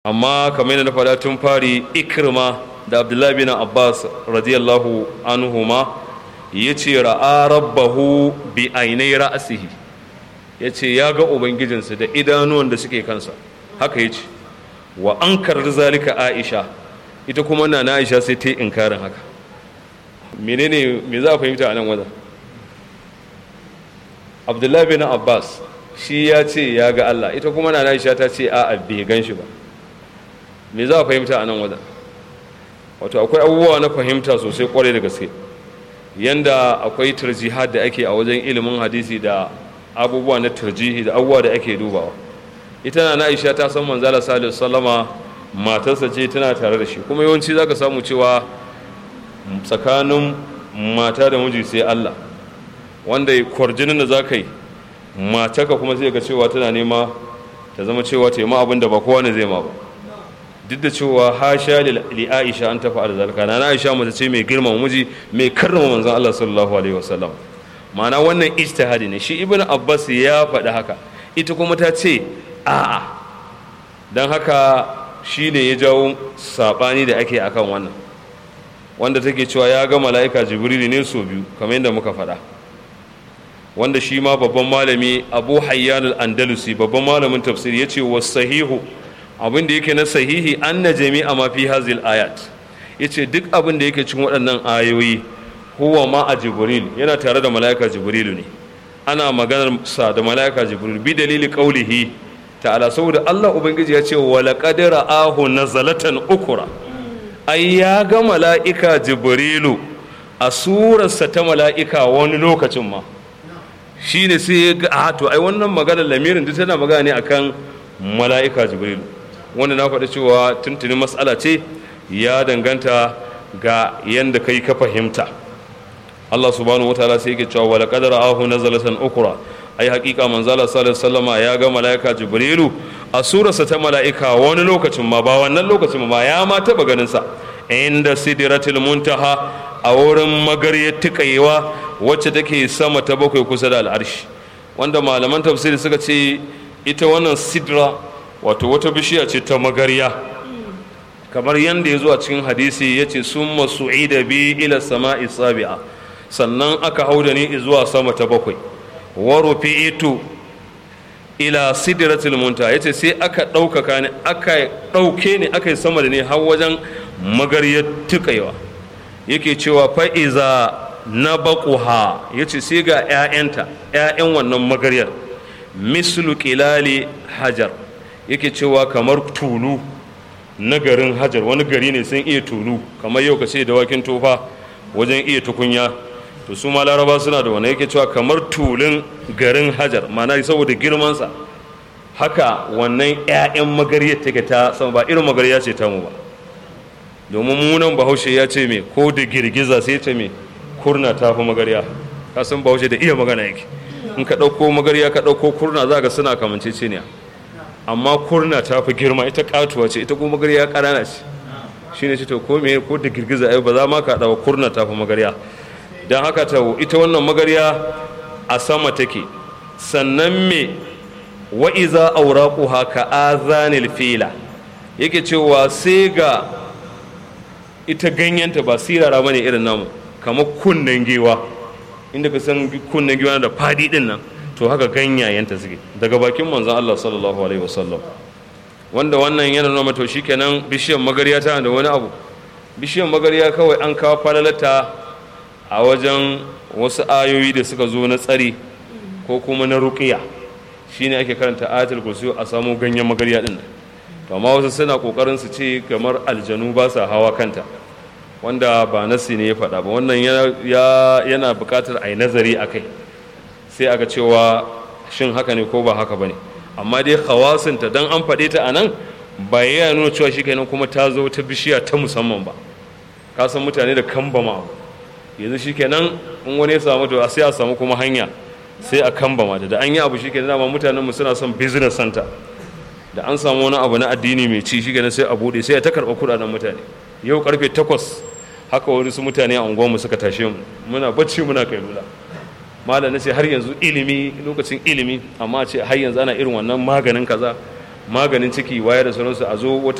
amma kamar yadda na faɗa tun fari ikrima da abdullahi bin abbas radiyallahu anhuma ya ce ra'a rabbahu bi ainai ra'asihi ya ce ya ga ubangijinsa da idanuwan da suke kansa haka ya ce wa an karar zalika aisha ita kuma na na aisha sai ta yi inkarin haka menene me za a fahimta a nan wajen abdullahi bin abbas shi ya ce ya ga allah ita kuma na na aisha ta ce a'a bai gan shi ba me za a fahimta a nan wajen wato akwai abubuwa na fahimta sosai kwarai da gaske yanda akwai tarjihad da ake a wajen ilimin hadisi da abubuwa na tarjihi da abubuwa da ake dubawa ita na aisha ta san manzala salihu sallama matarsa ce tana tare da shi kuma yawanci zaka samu cewa tsakanin mata da miji sai Allah wanda kwarjinin da zaka yi matarka kuma sai ga cewa tana nema ta zama cewa ta yi ma abin da ba kowa ne zai ma ba duk da cewa hasha li aisha an tafi da zalika na aisha mace ce mai girmama miji mai karrama manzon Allah sallallahu alaihi wasallam ma'ana wannan ijtihadi ne shi ibnu abbas ya faɗi haka ita kuma ta ce a'a dan haka shi ne ya jawo sabani da ake akan wannan wanda take cewa ya ga mala'ika jibril ne so biyu kamar yadda muka faɗa wanda shi ma babban malami abu hayyan al-andalusi babban malamin tafsiri ya ce wasahihu abin da yake na sahihi anna jami'a ma fi hazil ayat yace duk abin da yake cikin waɗannan ayoyi huwa ma a jibril yana tare da mala'ika jibrilu ne ana maganar sa da mala'ika jibril bi dalili qaulihi ta'ala saboda Allah ubangiji ya ce wa laqad ra'ahu nazalatan ukura ai ya ga mala'ika jibrilu a surarsa ta mala'ika wani lokacin ma shine sai ya ga a to ai wannan maganar lamirin duk tana magana ne akan mala'ika jibrilu wanda na faɗi cewa tuntuni matsala ce ya danganta ga yadda kai ka fahimta Allah subhanahu wa ta'ala sai yake cewa wala qadara ahu nazalatan ukra ai haƙiƙa manzala sallallahu alaihi wasallama ya ga malaika jibrilu a surarsa ta malaika wani lokacin ma ba wannan lokacin ma ya ma taba ganin sa inda sidratul muntaha a wurin magaryar tukayewa wacce take sama ta bakwai kusa da al'arshi wanda malaman tafsiri suka ce ita wannan sidra wato wata bishiya ce ta magarya kamar yadda ya zo a cikin hadisi ya ce sun masu'ida bi ila sama'i sabi'a sannan aka hau da ni zuwa sama ta bakwai wa rufi'itu ila sidratul munta yace sai aka ɗaukaka ni aka ɗauke ni aka yi sama da ni har wajen magaryar tukaiwa yake cewa fa'iza na baƙuha yace sai ga 'ya'yanta 'ya'yan wannan magaryar mislu kilali hajar yake cewa kamar tulu na garin hajar wani gari ne sun iya tulu kamar yau ka ce da wakin tofa wajen iya tukunya to su ma laraba suna da wani yake cewa kamar tulun garin hajar mana saboda girmansa haka wannan 'ya'yan magariyar take ta sama ba irin magariya ce ta mu ba domin munan bahaushe ya ce me ko da girgiza sai ce me kurna ta fi magariya ka san bahaushe da iya magana yake in ka ɗauko magariya ka ɗauko kurna za ka suna kamanceceniya amma kurna ta fi girma ita katuwa ce ita kuma magarya ƙanana ce shi ne ce to ko me ko da girgiza ai ba za ma ka ɗawa kurna ta fi magarya don haka ta ita wannan magarya a sama take sannan me wa iza auraquha ka azanil fila yake cewa sai ga ita ganyenta ba sirara bane irin namu kamar kunnen gewa inda ka san kunnen giwa da fadi din nan to haka ganyayenta suke daga bakin manzon Allah sallallahu alaihi wasallam wanda wannan yana nuna mata shikenan bishiyar magariya tana da wani abu bishiyar magariya kawai an kawo falalata a wajen wasu ayoyi da suka zo na tsari ko kuma na ruqiya shine ake karanta ayatul kursi a samu ganyen magariya din to amma wasu suna kokarin su ce kamar aljanu ba sa hawa kanta wanda ba nasi ne ya faɗa ba wannan yana buƙatar a yi nazari a kai sai aka cewa shin haka ne ko ba haka ba ne amma dai hawasinta don an faɗe ta a nan ba ya nuna cewa shi kenan kuma ta zo ta bishiya ta musamman ba ka san mutane da kambama abu yanzu shi kenan in wani ya samu to sai a samu kuma hanya sai a kambama da an yi abu shi kenan dama mutanen mu suna son business center da an samu wani abu na addini mai ci shi kenan sai a buɗe sai a ta karɓa kuɗaɗen mutane yau karfe takwas haka wani su mutane a unguwarmu suka tashe mu muna bacci muna kai lula malam ce har yanzu ilimi lokacin ilimi amma ce har yanzu ana irin wannan maganin kaza maganin ciki waye da sauransu a zo wata